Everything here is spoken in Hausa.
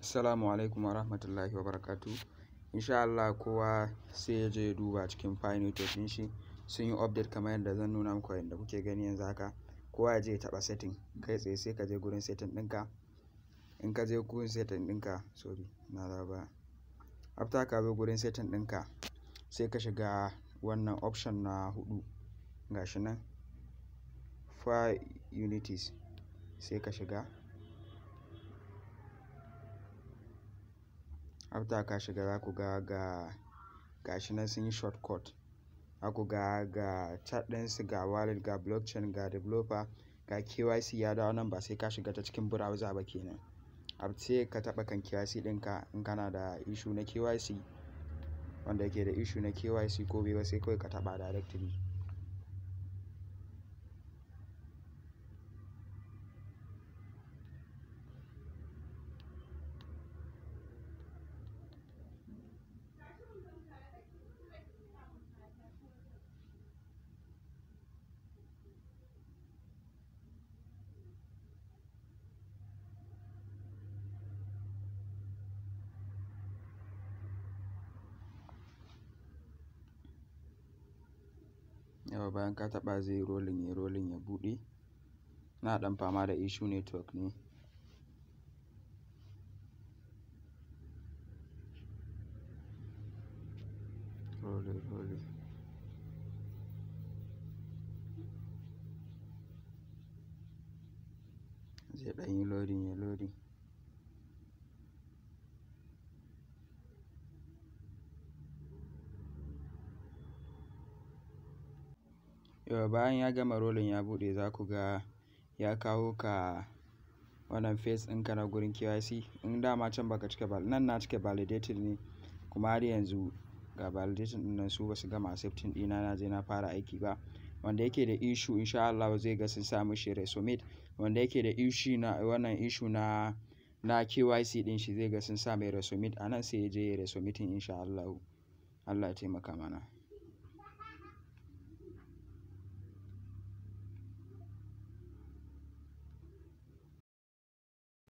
Assalamu alaikum wa rahmatullahi wa barakatu. Insha Allah kowa sai ya je ya duba cikin Pi Network ɗin shi sun yi update kamar yadda zan nuna muku yadda kuke gani yanzu haka. Kowa ya je ya taɓa setting kai tsaye sai ka je gurin setting ɗinka. In ka je gurin setting ɗinka, sorry na dawo baya. After ka zo gurin setting ɗinka sai ka shiga wannan option na huɗu gashi nan Pi Unities sai ka shiga. After ka shiga za ku ga ga gashi nan sun yi shortcut. Za ku ga ga chat ɗinsu, ga wallet, ga blockchain, ga developer, ga KYC ya dawo nan ba sai ka shiga ta cikin browser ba kenan. Ab sai ka taɓa kan KYC ɗinka in kana da issue na KYC wanda yake da issue na KYC ko bai ba sai kawai ka taɓa directly. Yauwa bayan ka taɓa zai yi rolling, yayi rolling ya buɗe. Na ɗan fama da issue network ne. Rolling, rolling. Zai ɗan yi loading, yayi loading. Yauwa bayan ya gama rolling ya buɗe za ku ga ya kawo ka wannan face ɗinka na gurin KYC. In dama can baka cika ba nan na cike validated ne kuma har yanzu ga validation ɗin nan su basu gama accepting ɗina na je na fara aiki ba. Wanda yake da issue insha Allah zai ga sun sa mishi resubmit. Wanda yake da issue na wannan issue na na KYC ɗin shi zai ga sun sa mai resubmit a nan sai ya je ya yi resubmitting insha Allahu. Allah ya taimaka mana.